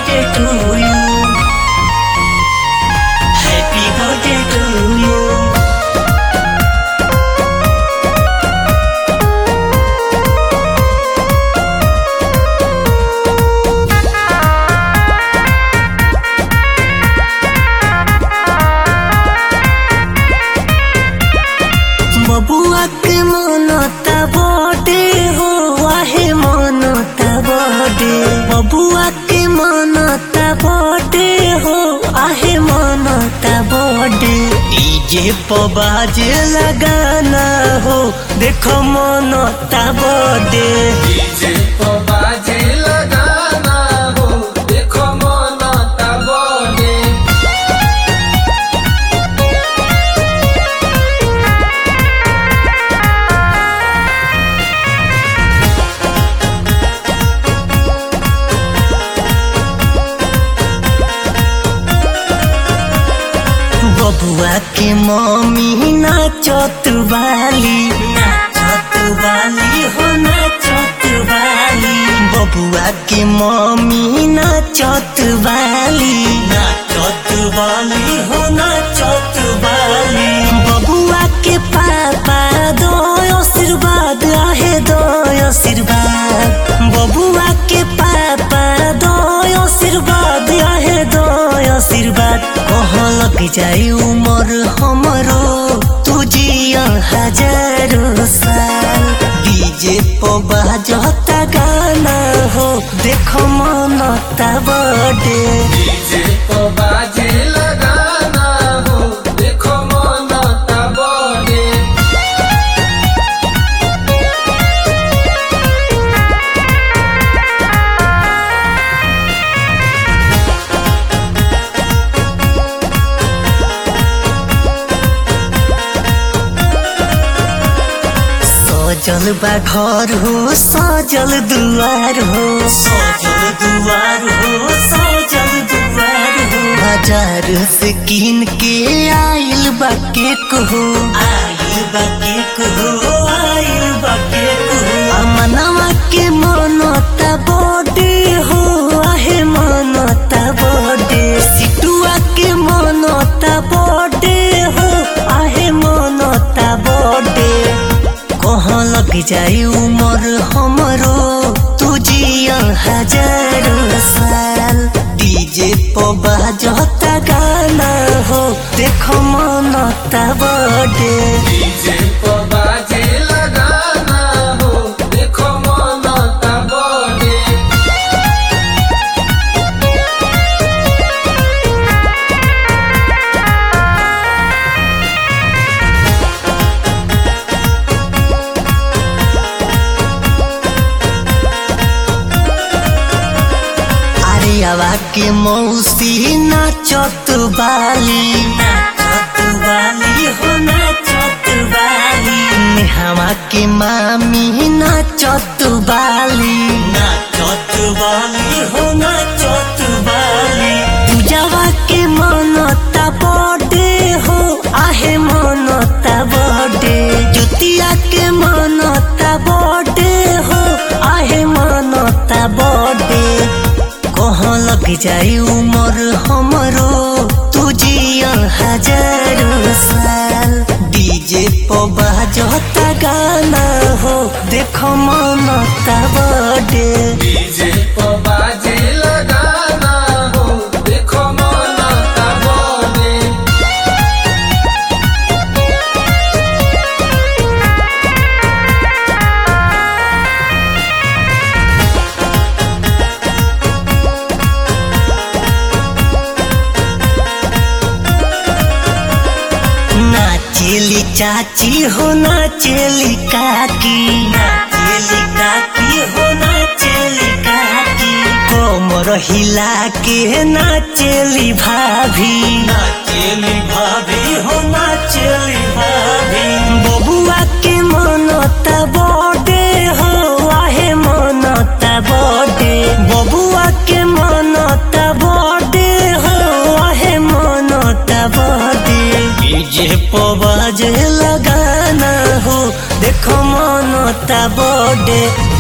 birthday to you. Happy birthday to you. बबुआ के मनता बड़े हो आहे मनता बड़े बबुआ के मनता बड़े हो आहे मनता बड़े डीजे पर बाजे लगाना हो देखो मनता बड़े डीजे पर बाजे लगाना हो देखो मनता बने बबुआ के मम्मी नाचत बाली नाचत बाली हो नाचत बाली बबुआ के मम्मी नाचत बाली नाचत बाली हो नाचत बाली बबुआ के पापा दो आशीर्वाद आहे दो आशीर्वाद बबुआ के पापा दो आशीर्वाद आहे दो आशीर्वाद कहाँ लग जाई उमर हमरो तुझिया हजारों साल डीजे पर बाजता गाना हो देखो मनता बड़े डीजे पर बाजे लगाना हो देखो मनता बने सजल बा घर हो सजल दुआर हो सजल दुआर हो सजल दुआर हो बाजार से कीन के आइल बा केक हो आइल बा केक हो आइल बा केक हो अमनवा के मनता बर्थडे हो आहे मनता बर्थडे सिटुआ के मनता बर्थडे हो आहे मनता बर्थडे कहाँ लग जाई उमर हमरो तुझिया हजारों साल डीजे पर बाजता गाना हो देखो मनता बड़े डीजे पर बाजे लगाना हो देखो मनता बने अरे आवा के मौसी नाचत बाली नाचत बाली हो नाचत बाली नेहावा के मामी नाचत बाली नाचत बाली हो नाचत बाली पूजावा के मनता बर्थडे हो आहे मनता बर्थडे जुतिया के मनता बर्थडे हो आहे मनता बर्थडे कहाँ लग जाई उमर हमरो तुझिया हजारों साल डीजे पर बाजता गाना हो देखो मनता बर्थडे डीजे पर बाजे लगाना हो देखो मनता बने नाचेली चाची हो नाचेली काकी नाचेली काकी हो नाचेली काकी कोमर हिला के नाचेली भाभी नाचेली भाभी हो नाचेली भाभी बबुआ के मनता बर्थडे हो आहे मनता बर्थडे बबुआ के मनता बर्थडे हो आहे मनता बर्थडे डीजे पर बाजे लगाना हो देखो मनता बर्थडे